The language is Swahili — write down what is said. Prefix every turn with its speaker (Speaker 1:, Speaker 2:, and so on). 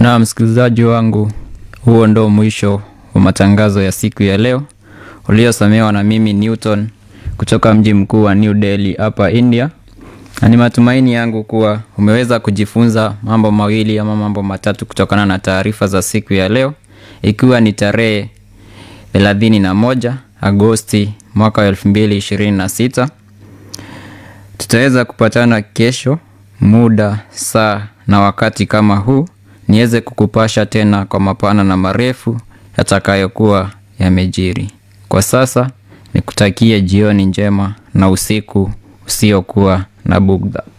Speaker 1: Na msikilizaji wangu, huo ndo mwisho wa matangazo ya siku ya leo uliosomewa na mimi Newton kutoka mji mkuu wa New Delhi hapa India, na ni matumaini yangu kuwa umeweza kujifunza mambo mawili ama mambo matatu kutokana na taarifa za siku ya leo, ikiwa ni tarehe 31 Agosti mwaka wa 2026. Tutaweza kupatana kesho muda, saa na wakati kama huu niweze kukupasha tena kwa mapana na marefu yatakayokuwa yamejiri. Kwa sasa nikutakie jioni njema na usiku usiokuwa na bugdha.